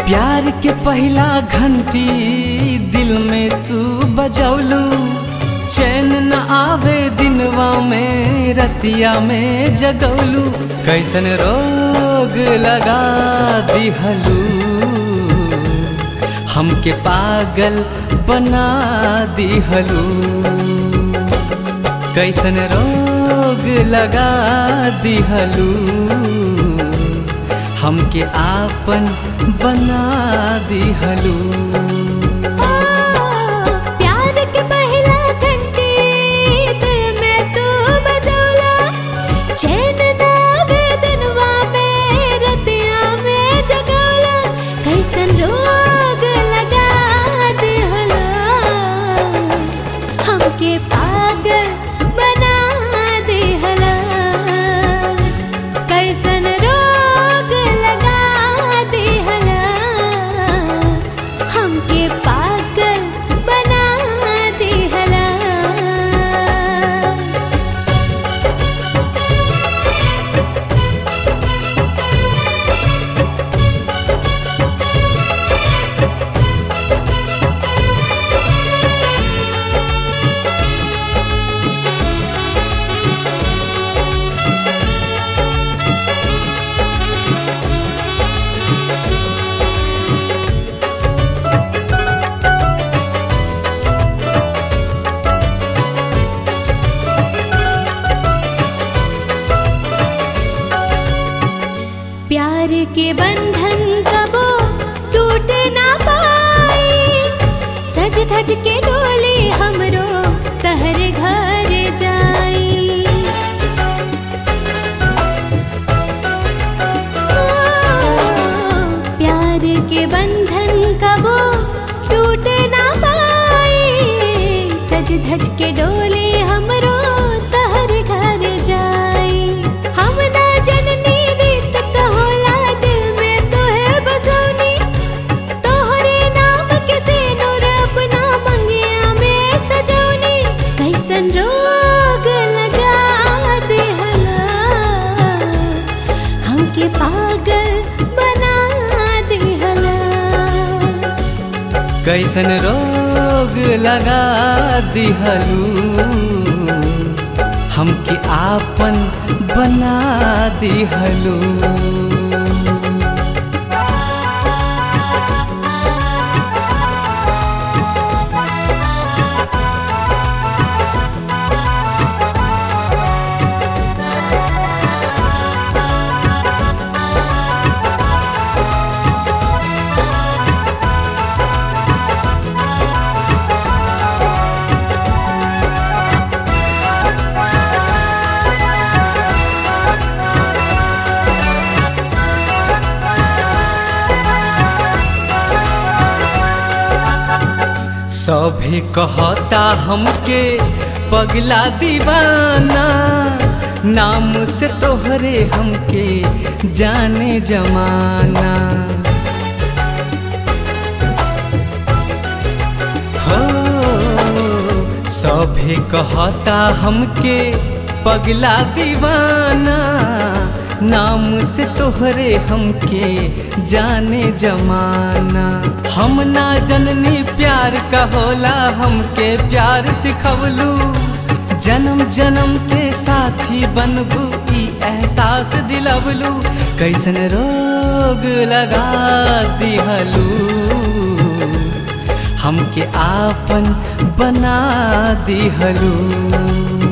प्यार के पहला घंटी दिल में तू बजौलू चैन न आवे दिनवा में रतिया में जगौलू कैसन रोग लगा दिहलू हमके पागल बना दिहलू कैसन रोग लगा दिहलू हमके आपन बना दिहलू प्यार के पहला घंटी दिल में तू बजौला चैन ना आवे दिनवा में रतिया में जगौला कैसन रोग लगा दिहला हमके पागल बना दिहला कैसन रोग लगा दिहला हमके पागल बना दिहला प्यार के बंधन कबो टूट ना पाई सज धज के डोली हमरो तहर घर जाई ओ, प्यार के बंधन कबो टूट ना पाई सज धज के डोली हमरो तहर घर जाई हम ना जननी रीत कहोला दिल में तोहे बसौनी तोहरे नाम के सिनुर अपना मंगिया में सजौनी कैसन रोग लगा दिहला हमके पागल बना दिहला कैसन रोग लगा दिहलू हमके आपन बना दिहलू सभे कहता हमके पगला दीवाना नाम से तोहरे हमके जाने जमाना हो सभे कहता हमके पगला दीवाना नाम से तोहरे हमके जाने जमाना हम ना जननी प्यार का होला हमके प्यार सिखवलू जन्म जन्म के साथी बनबू ई एहसास दिलवलू कैसन रोग लगा दिहलू हमके आपन बना दिहलू